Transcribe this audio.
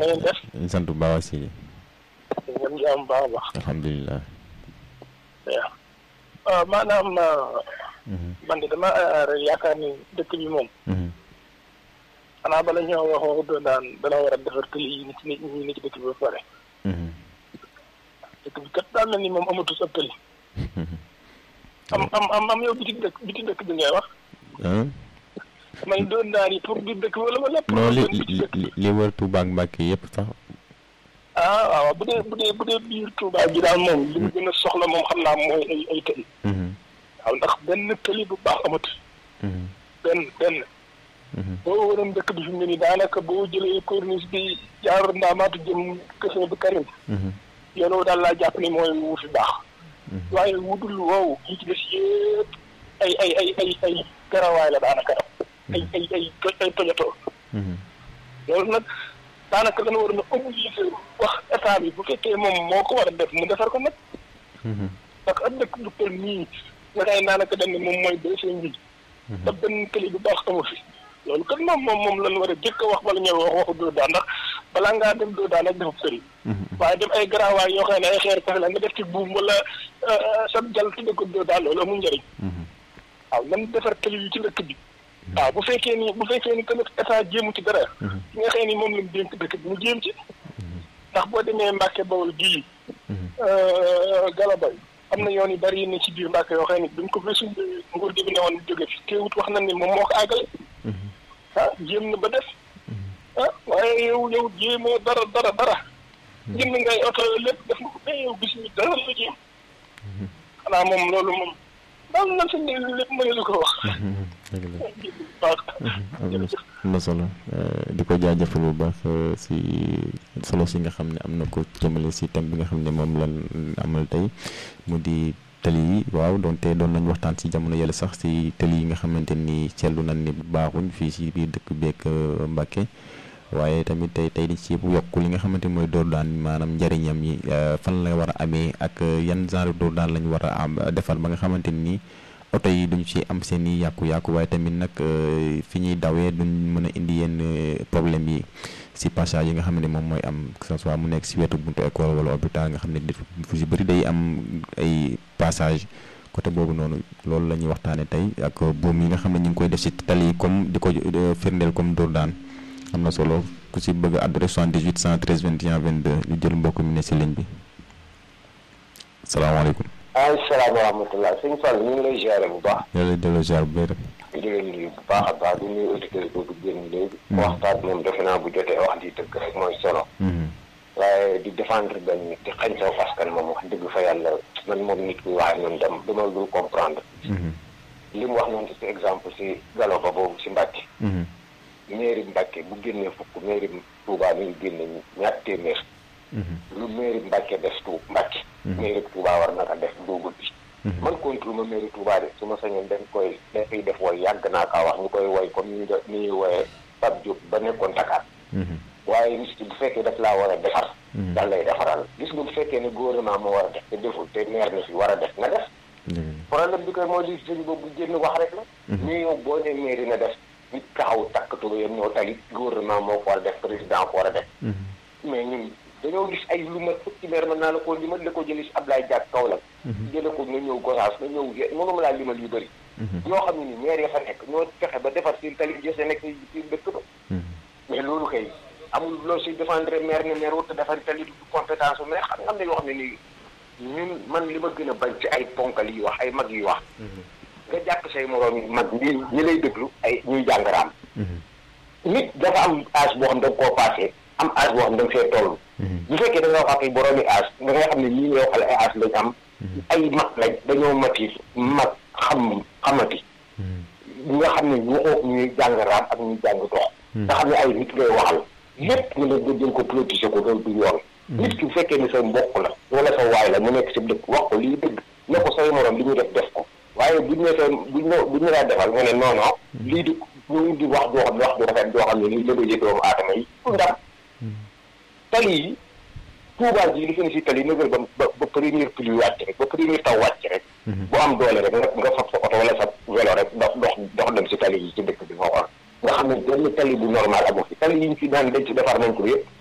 ngeen def. ñu sant bu baax si ngeen jàmm baax a baax. alhamdulilah. waaw maanaam man de dama yaakaar ni dëkk bi moom. xanaa bala ñoo wax waxu doon daan dana war a defar tëli yi nit ñi ñi ci dëkk bi ba pare. dëkk bi kat daa mel ni moom amatul sa tëli. am am am am yow biti dëkk biti dëkk bi ngay wax. man doon daan yi pour biir dëkk bi wala wala. non li li li wër Touba ak Mbacke yëpp sax. ah waaw bu dee bu dee bu dee biir Touba bi daal moom li mu gën a soxla moom xam naa mooy ay ay tëli. waaw ndax benn tëli bu baax amatu. benn benn. boo waroon dëkk bi fi mu ne nii daanaka boo jëlee corniche bi jaar ndaamaatu jëm kese bi Karim. yoon daal laa jàpp ni mooy wu fi baax. waaye wudul woowu li ci des yëpp ay ay ay ay ay garawaay la daanaka. ay ay ay ay tojatoo. loolu nag daanaka dana war na obligé wax état bi bu fekkee moom moo ko war a def mu defar ko nag. parce que ab dëkk bu toll nii nga kay daanaka dañ ne moom mooy deuxième bi. te benn këli bu baax amu fi. loolu kat moom moom moom lañ war a jëkk a wax bala ñëw wax waxu doo daan ndax balaa ngaa dem doo daan ak defub sëriñ. waaye dem ay garaawaay yoo xam ne ay xeer kese la nga def ci buum wala sa jal tudde ko doo daan loolu amul njëriñ. waaw nan defar këli yi ci dëkk bi. waaw bu fekkee ni bu fekkee ni tamit état jéemu ci dara. ki nga xam ni moom lañ dénk dëkk bi mu jéem ci. ndax boo demee Mbàkke Bawol gii. Galabay am na yoon yu bari yi ne ci biir Mbàkke yoo xam ne buñ ko fi suñ nguur gi bi ne woon jóge fi teewut wax na ni moom moo ko àggale. ah jéem na ba def. ah waaye yow yow jéemoo dara dara dara. jënd ngay oto lépp def nga ko mais yow gis ñu dara la jéem. xanaa moom loolu moom daal na sa lépp mënu ko wax. am na solo di ko jaajëfal bu baax si solo si nga xam ne am na ko jëmale si thème bi nga xam ne moom lan amal tey mu di tëli yi waaw doonte doon nañ waxtaan si jamono yële sax si tëli yi nga xamante ni seetlu nañ ni baaxuñ fii si biir dëkk beeg Mbàkke waaye tamit tey tey di ci yokk li nga xamante mooy dóor daan maanaam njëriñam yi fan la war a amee ak yan genre dóor daan lañ war a am defal ba nga xamante ni oto yi duñ ci am seen i yàqu-yàqu waaye tamit nag fi ñuy dawee duñ mën a indi yenn problème yi si passage yi nga xam ne moom mooy am que ce soit mu nekk si wetu buntu école wala hôpital nga xam ne fu si bëri day am ay passage côté boobu noonu loolu la ñuy waxtaanee tey ak boom yi nga xam ne ñu ngi koy def si tali yi comme di ko firndeel comme dóor daan am na solo ku si bëgg adresse 78 113 21 22 ñu jël mbokk mi ne si ligne bi salaamaaleykum. waaleykum salaam wa rahmatulah sëñ Fall ñu ngi lay ziare bu baax. yàlla delloo ziar bu bëri. di leen nuyu bu baax a baax di nuyu auditeurs boobu génn léegi. waxtaan moom defe naa bu jotee wax di dëgg rek mooy solo. waaye di défendre benn nit di xañ saw askan moom wax dëgg fa yàlla man moom nit kuy waxee noonu dem dama dul comprendre. li mu wax noonu ci exemple si galo ba boobu si Mbàkke. mairie Mbàkke bu génnee fukk mairie Touba mi ngi génne ñaar téeméer. lu mairie Mbàkke def tu Mbàkke. mairie Touba war na ko def duugul bi. man contre ma mairie Touba de su ma sañoon dañ koy dafay def woy yàgg naa kaa wax ñu koy woy comme ni ñuy ni ñuy woyee Pape Diop ba nekkoon Dakar. waaye nit ki bu fekkee daf laa war a defar. dal lay defaral gis nga bu fekkee ne gouvernement moo war a def te deful te maire na fi war a def na def. problème bi koy mooy li sëñ boobu génn wax rek la. mais yow boo nee mairie na def nit taxaw takk tuba yam ñoo tali gouvernement moo ko war a def président ko war a def. mais ñun dañoo gis ay lu ma fukki maire mën naa la koo limal la ko jëlee si Ablaye Diak Kaolack. jëlee ko nga ñëw Gosaas nga ñëw mënuma laa limal yu bëri. ñoo xam ne ni maire ya fa nekk ñoo fexe ba defar seen tali jëse nekk si dëkk ba. mais loolu kay amul loo si défendre maire ne maire wut defar tali du compétence mais xam nga am na yoo xam ne nii ñun man li ma gën a bañ ci ay ponkal yi wax ay mag yi wax. nga jàpp say moroom yi mag ñi ñi lay déglu ay ñuy jàngaraam. nit dafa am âge boo xam da nga koo passé am âge boo xam da nga fee toll. bu fekkee da nga wax ak ay boroomi âge da nga xam ne lii nga waxal ay âge lañ am. ay mag lañ dañoo mati mag xam xamati. ñi nga xam ne waxoo ñuy jàngaraam ak ñuy jàng dox. nga xam ne ay nit ngay waxal. lépp nga leen nga jël ko politiser ko loolu du yoon. nit ki bu fekkee ne sa mbokk la wala sa waay la mu nekk si dëkk wax ko lii dëgg ne ko say morom li ñu def def ko waaye buñ ne seen buñ ne buñ ne laa defal nga ne non non lii di ñu di wax joo xam ne wax ju rafet joo xam ne nii la bëjee doomu aadama yi pour ndam tali yi Touba ji li fi ne si tali nëgal ba ba ba première pluie wàcc rek ba première taw wàcc rek bu am doole rek nga nga fab sa oto wala sa vélo rek dox dox dox dem si tali yi ci dëkk bi nga xool nga xam ne benn tali bu normal amu fi tali yi ñu fi naan dañ ci defar nañ ko yëpp